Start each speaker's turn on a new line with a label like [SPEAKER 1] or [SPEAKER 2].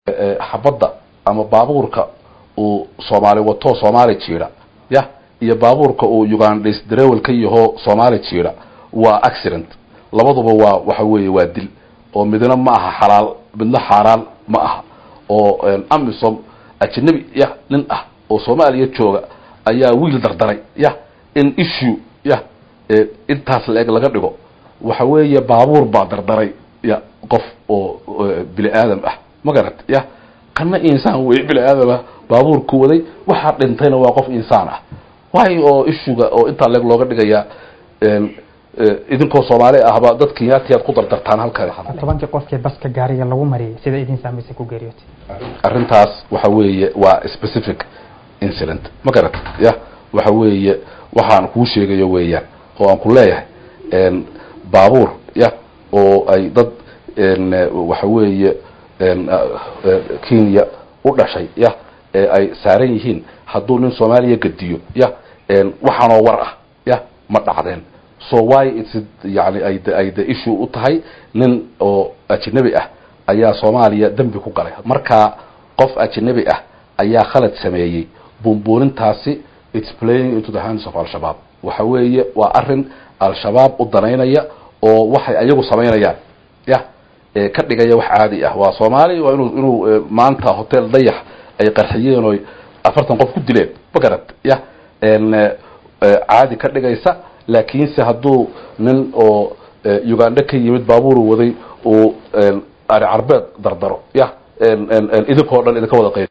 [SPEAKER 1] xabadda ama baabuurka uu soomaali wato soomaali jiida ya iyo baabuurka uu ugandhas darewel ka yaho soomaali jiida waa accident labaduba waa waxa weeye waa dil oo midna ma aha xalaal midna xaaraan ma aha oo amisom ajnabi ya nin ah oo soomaaliya jooga ayaa wiil dardaray ya in issue ya intaas la-eg laga dhigo waxa weeye baabuur baa dardaray ya qof oo bini aadam ah ma garat ya kana insaan wey bini aadam ah baabuurku waday waxaa dhintayna waa qof insaan ah waayo oo issuga oo intaa leeg looga dhigayaa idinkoo soomaali ahba dad kenyaatiyaad ku dardartaan halkan
[SPEAKER 2] tobankii qofkii baska gaariga lagu mariyay sida idin saamaysay ku geeriyootay
[SPEAKER 1] arrintaas waxa weeye waa specific incident ma garat ya waxa weeye waxaan kuu sheegayo weeyaan oo aan ku leeyahay baabuur ya oo ay dad waxa weeye kenya u dhashay ya ee ay saaran yihiin hadduu nin soomaaliya gediyo ya waxaanoo war ah ya ma dhacdeen so why its yani ay ay de issue u tahay nin oo ajnabi ah ayaa soomaaliya dembi ku galay marka qof ajnabi ah ayaa khalad sameeyey buunbuunintaasi its playing into the hands of al-shabaab waxa weeye waa arrin al-shabaab u danaynaya oo waxay ayagu samaynayaan ya ka dhigaya wax caadi ah waa soomaali waa inuu inuu maanta hotel dayax ay qarxiyeen oy afartan qof ku dileen ma garad ya caadi ka dhigaysa laakiinse hadduu nin oo uganda ka yimid baabuuru waday uu ari carbeed dardaro ya idinkoo dhan idinka wada qayb